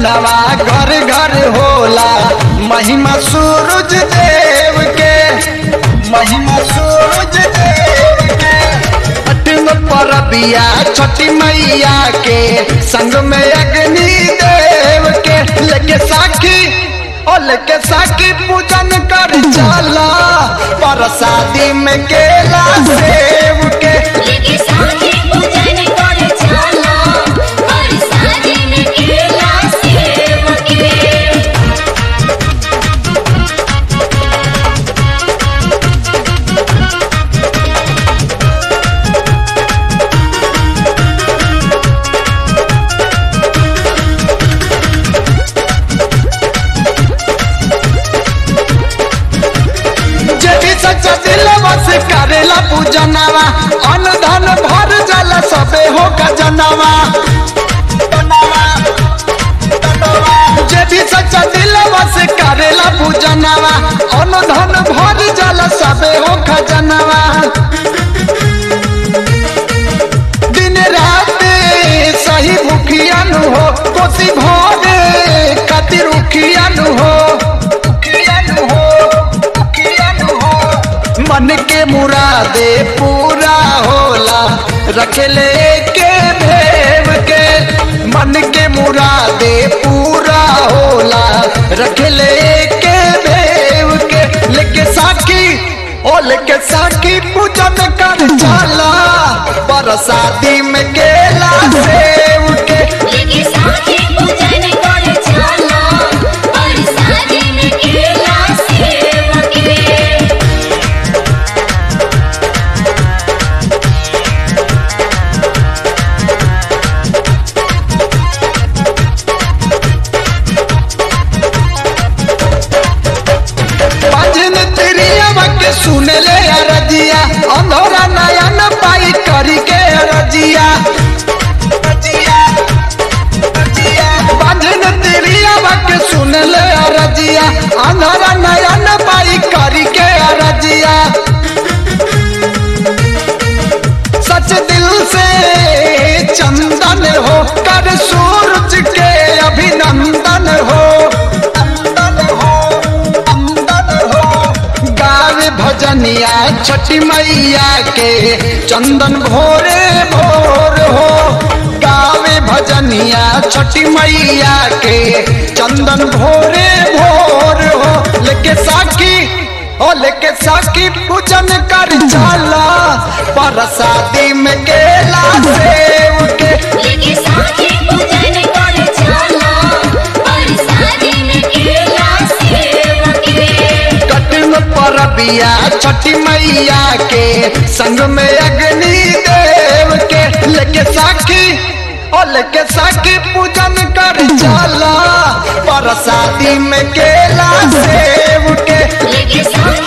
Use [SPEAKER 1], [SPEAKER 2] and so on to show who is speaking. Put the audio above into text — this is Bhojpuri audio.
[SPEAKER 1] पूजनवा घर घर होला महिमा सूरज देव के महिमा सूरज देव के अठम परबिया छठी मैया के संग में अग्नि देव के लेके साखी ओ लेके साखी पूजन कर चला परसादी में केला सेव के
[SPEAKER 2] लेके साथी पूजन कर चला और शादी में केला सेव के
[SPEAKER 1] जे भी सच्चा दिल बस करेला पूजनवा अन्न धन भर जल सबे हो गजनवा जे भी सच्चा दिल बस करेला पूजनवा अन्न धन भर जल सबे हो खजनवा दिन रात सही भूखियन हो कोसी भोरे खातिर उखियन हो उखियन हो उखियन हो मन के मुरादे पूरा होला रखले के भेव के मन के मुरादे पूरा होला रखले के भेव के लेके साखी ओ लेके साखी पूजन कर चला बरसाती में केला सेव के
[SPEAKER 2] लेके साथी पूजन कर चला और शादी में केला सेव के
[SPEAKER 1] भजन तिरिया के सुन ले अरजिया अंधोरा नयन पाई करी के अरजिया भजन तिरिया के सुन ले अरजिया अंधोरा नयन पाई करी के अरजिया सच दिल से चंदन हो कर सूरज के अभिनंदन हो अंदन हो अंदन हो गावे भजनिया छठी मैया के चंदन भोरे भोर हो गावे भजनिया छठी मैया के चंदन भोरे भोर हो लेके साखी ओ लेके साखी पूजन कर चला परसादी में केला सेव के
[SPEAKER 2] लेके साथी पूजन कर चला और शादी में केला सेव के
[SPEAKER 1] कटन परबिया छठी मैया के संग में अग्नि देव के लेके साखी ओ लेके साखी पूजन कर चला परसादी में केला सेव के
[SPEAKER 2] लेके साथी